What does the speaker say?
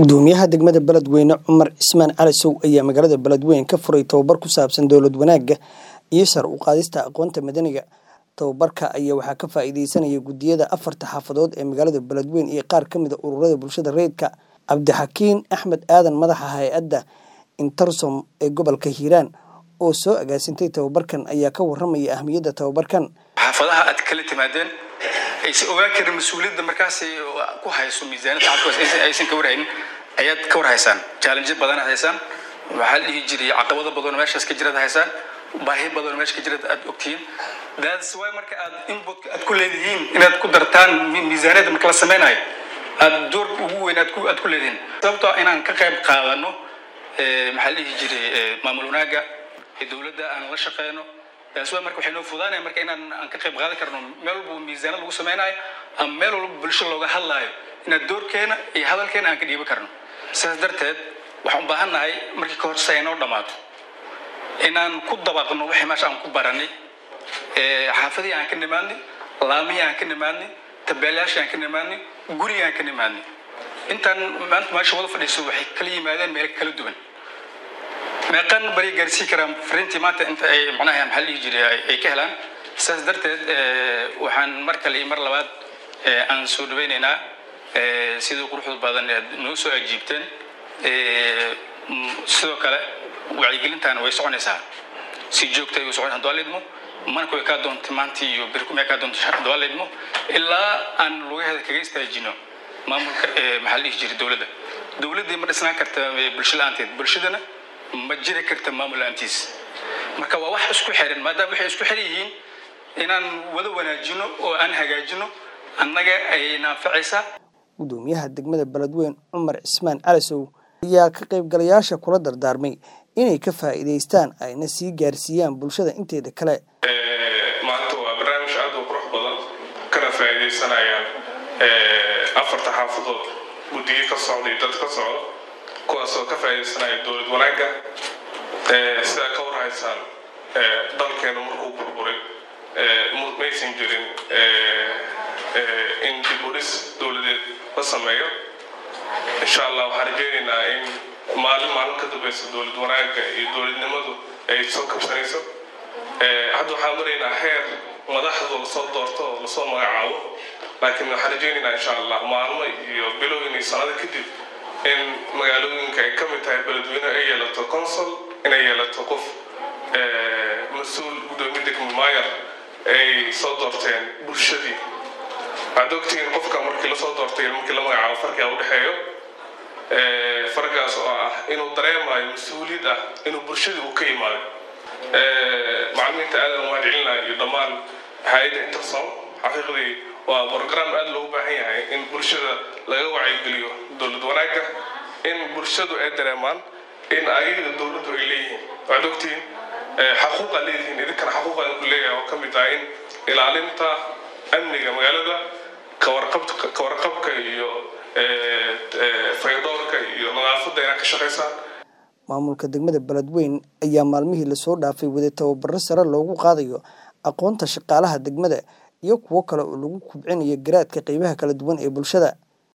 gudoomiyaha degmada beledweyne cumar cismaan cali sow ayaa magaalada beledweyne ka furay tababar ku saabsan dowlad wanaagga iyo sar u qaadista aqoonta madaniga tababarka ayaa waxaa ka faa'iideysanaya guddiyada afarta xaafadood ee magaalada beledweyne iyo qaar ka mid a ururada bulshada rayidka cabdixakiin axmed aadan madaxa hay-adda intersom ee gobolka hiiraan oo soo agaasintay tababarkan ayaa ka waramaya ahmiyadda tababarkan xaafadaha aad kala timaadeen aysan ogaan karin mas-uuliyadda markaas ku hayso miisaaniyadda caafimaad aysan ka warhaynin ayaad ka warhaysaan challenge badan haysaan waxaa la dhihi jiray caqabado badan meeshaas ka jirad haysaan baahi badan meesha ka jirad aad ogtihiin that's why marka aad input aad ku leedihiin inaad ku dartaan miisaaniyadda marka la sameynayo aad door ugu weyn aad ku aad ku leedihiin sababtoo inaan ka qayb qaadano maxaa la dhihi jiray maamul wanaagga ee dowladda aan la shaqeyno taas waa marka waxay noo fudaanaya marka inaan aan ka qayb qaadan karno meel walba miisaanad lagu sameynayo ama meel walba bulsho looga hadlaayo inaad doorkeena iyo hadalkeena aan ka dhiiban karno sidaas darteed waxaan u baahan nahay markii ka horse ay noo dhammaato inaan ku dabaqno wixii meesha aan ku baranay xaafadihii aan ka nimaadnay laamihii aan ka nimaadnay tabeelayaashii aan ka nimaadnay gurigii aan ka nimaadnay intaan maanta meesha wada fadhiiso waxay kala yimaadeen meel kala duwan meeqan bari gaarsii karaan fariintii maanta inta ay macnaha maxaa dhihi jiray ay ka helaan sidaas darteed waxaan mar kale iyo mar labaad aan soo dhaweynaynaa sidii quruxda badan aad noo soo ajiibteen sidoo kale wacyigelintaana way soconaysaa si joogtay way soconaysaa hadduu lidmo manka way kaa doontay maantii iyo birku may kaa doontay hadduu lidmo ilaa aan lugaheeda kaga istaajino maamulka maxaa la dhihi jiray dowladda dowladdii ma dhisnaan karta bulsho la-aanteed bulshadana ma jiri karta maamul la-aantiis marka waa wax isku xiran maadaama waxay isku xiran yihiin inaan wada wanaajino oo aan hagaajino annaga ay naanfacaysaa gudoomiyaha degmada beledweyne cumar cismaan calisow ayaa ka qaybgalayaasha kula dardaarmay inay ka faa'iidaystaan ayna sii gaarsiiyaan bulshada inteeda kale maanta waa barnaamij aad u qurux badan kana faa'iidaysanayaan afarta xaafadood guddiyo ka socda iyo dad ka socda kuwaasoo ka faa'iidaysanaya dowlad wanaagga sidaa ka warhaysaan dalkeenu markuu burburay maysan jirin in dib u dhis dowladeed la sameeyo insha allah waxaan rajeynaynaa in maalin maalin ka dambaysa dowlad wanaagga iyo dowladnimadu ay soo kabsanayso hadda waxaan maraynaa heer madaxdu lasoo doorto oo lasoo magacaabo laakiin waxaan rajeynaynaa insha allah maalmo iyo bilooyin iyo sanado kadib in magaalooyinka ay ka mid tahay beledweyne ay yeelato consul inay yeelato qof mas-uul guddoomiye degmo maayar ay soo doorteen bulshadii waxaad ogtihiin qofka markii lasoo doortay markii la magacaabo farqiga u dhexeeyo fargaas oo ah inuu dareemayo mas-uuliyad ah inuu bulshadii uu ka yimaaday macalimiinta aadan mahad celinaya iyo dhammaan hay-adda intersom xaqiiqdii waa brogram aad loogu baahan yahay in bulshada laga wacyigeliyo dowlad wanaagga in bulshadu ay dareemaan in ayaga dowladdu ay leeyihiin waxaad ogtihiin xaquuqa leedihiin idinkana xaquuqa ku leeyahay oo ka mid ah in ilaalinta amniga magaalada kawarqabka iyo faydoorka iyo nadaafadda inaad ka shaqaysaan maamulka degmada beledweyne ayaa maalmihii lasoo dhaafay waday tababaro sare loogu qaadayo aqoonta shaqaalaha degmada iyo kuwo kale oo lagu kubcinayo garaadka qeybaha kala duwan ee bulshada